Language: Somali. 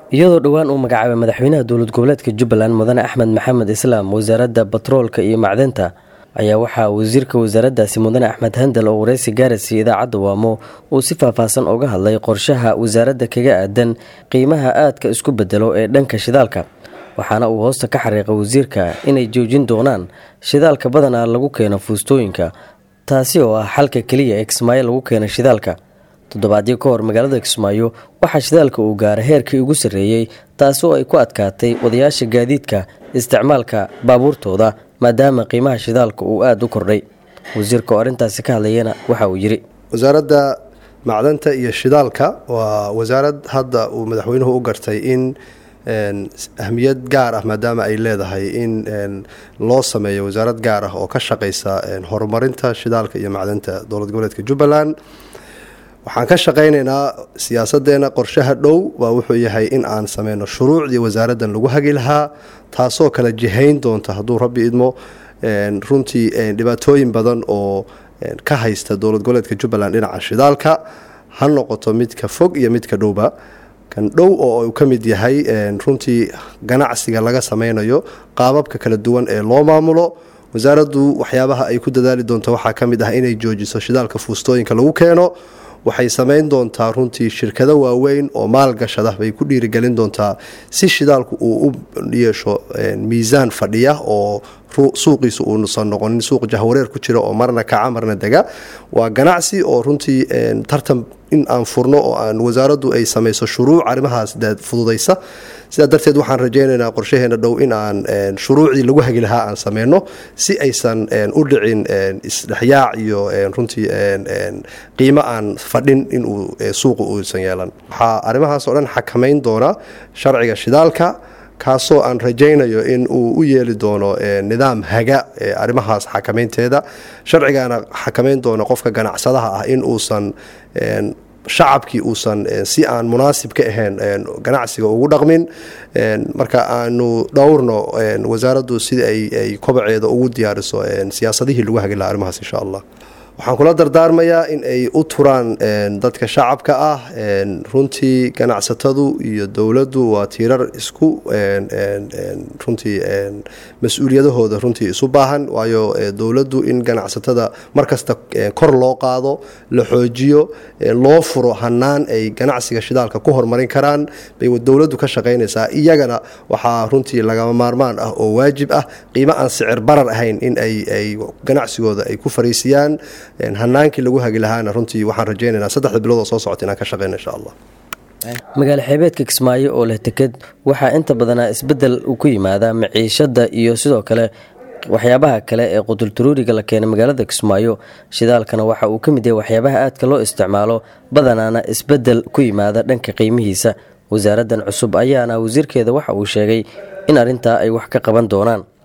iyadoo dhowaan uu magacaabay madaxweynaha dowlad goboleedka jubbaland mudane axmed maxamed islaam wasaaradda batroolka iyo macdanta ayaa waxaa wasiirka wasaaraddaasi mudane axmed handal oo wareysi gaaraysiiya idaacadda waamo uu si faahfaahsan uga hadlay qorshaha wasaaradda kaga aadan qiimaha aadka isku bedelo ee dhanka shidaalka waxaana uu hoosta ka xariiqay wasiirka inay joojin doonaan shidaalka badanaa lagu keeno fuustooyinka taasi oo ah xalka keliya ee kismaayo lagu keena shidaalka toddobaadyo ka hor magaalada kismaayo waxaa shidaalka uu gaaray heerkii ugu sarreeyey taasi oo ay ku adkaatay wadayaasha gaadiidka isticmaalka baabuurtooda maadaama qiimaha shidaalka uu aada u kordhay wasiirka oo arrintaasi ka hadlayana waxa uu yidhi wasaaradda macdanta iyo shidaalka waa wasaarad hadda uu madaxweynuhu u gartay in ahmiyad gaar ah maadaama ay leedahay in loo sameeyo wasaarad gaar ah oo ka shaqaysa horumarinta shidaalka iyo macdanta dowlad goboleedka jubbaland waxaan ka shaqaynaynaa siyaasadeena qorshaha dhow waa wuxuu yahay in aan sameyno shuruucdii wasaaraddan lagu hagi lahaa taasoo kala jihayn doonta hadduu rabbi idmo runtii dhibaatooyin badan oo ka haysta dowlad goboleedka jubbaland dhinaca shidaalka ha noqoto midka fog iyo midka dhowba kan dhow oo uu ka mid yahay runtii ganacsiga laga sameynayo qaababka kala duwan ee loo maamulo wasaaraddu waxyaabaha ay ku dadaali doonto waxaa ka mid ah inay joojiso shidaalka fuustooyinka lagu keeno waxay samayn doontaa runtii shirkado waaweyn oo maalgashada bay ku dhiirigelin doontaa si shidaalku uu u yeesho miisaan fadhiya oo suuqiisu uusan noqonin suuq jahwareer ku jira oo marna kaca marna dega waa ganacsi oo runtii tartan in aan furno oo aan wasaaraddu ay samayso shuruuc arrimahaas fududaysa sidaa darteed waxaan rajaynaynaa qorshaheena dhow in aan shuruucdii lagu hagi lahaa aan sameyno si aysan u dhicin isdhexyaac iyo runtii qiimo aan fadhin inuu suuqa uusan yeelan waxaa arrimahaas oo dhan xakamayn doona sharciga shidaalka kaasoo aan rajaynayo in uu u yeeli doono nidaam haga arrimahaas xakamaynteeda sharcigaana xakamayn doono qofka ganacsadaha ah in uusan shacabkii uusan si aan munaasib ka ahayn ganacsiga ugu dhaqmin marka aanu dhowrno wasaaraddu sida ay kobaceeda ugu diyaariso siyaasadihii lagu hagi laha arrimahaas insha allah waxaan kula dardaarmayaa in ay u turaan dadka shacabka ah runtii ganacsatadu iyo dowladdu waa tiirar isku runtii mas-uuliyadahooda runtii isu baahan waayo dowladdu in ganacsatada markasta kor loo qaado la xoojiyo loo furo hanaan ay ganacsiga shidaalka ku horumarin karaan bay dowladdu ka shaqaynaysaa iyagana waxaa runtii lagama maarmaan ah oo waajib ah qiimo aan sicir barar ahayn in ay ganacsigooda ay ku fariisiyaan hanaankii lagu hagi lahaana runtii waxaan rajaynaynaa saddexda bilood oo soo socota inaan ka shaqeyno insha allah magaalo xeebeedka kismaayo oo leh teked waxaa inta badanaa isbeddel ku yimaadaa maciishadda iyo sidoo kale waxyaabaha kale ee qudultaruuriga la keenay magaalada kismaayo shidaalkana waxa uu ka mid yahay waxyaabaha aadka loo isticmaalo badanaana isbeddel ku yimaada dhanka qiimihiisa wasaaraddan cusub ayaana wasiirkeeda waxa uu sheegay in arrintaa ay wax ka qaban doonaan